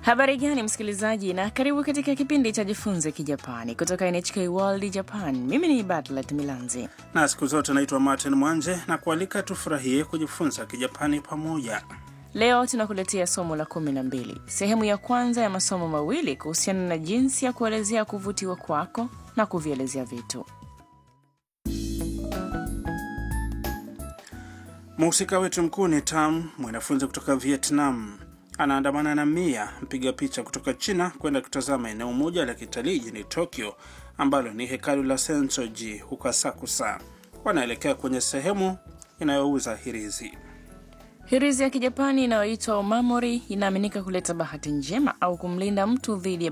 Habari gani msikilizaji, na karibu katika kipindi cha Jifunze Kijapani kutoka NHK World Japan. Mimi ni Batlet Milanzi na siku zote naitwa Martin Mwanje na kualika tufurahie kujifunza Kijapani pamoja. Leo tunakuletea somo la kumi na mbili, sehemu ya kwanza ya masomo mawili kuhusiana na jinsi ya kuelezea kuvutiwa kwako na kuvielezea vitu. Mhusika wetu mkuu ni Tam, mwanafunzi kutoka Vietnam. Anaandamana na Mia, mpiga picha kutoka China, kwenda kutazama eneo moja la kitalii jijini Tokyo ambalo ni hekalu la Sensoji huko Asakusa. Wanaelekea kwenye sehemu inayouza hirizi. Hirizi ya Kijapani inayoitwa omamori inaaminika kuleta bahati njema au kumlinda mtu dhidi ya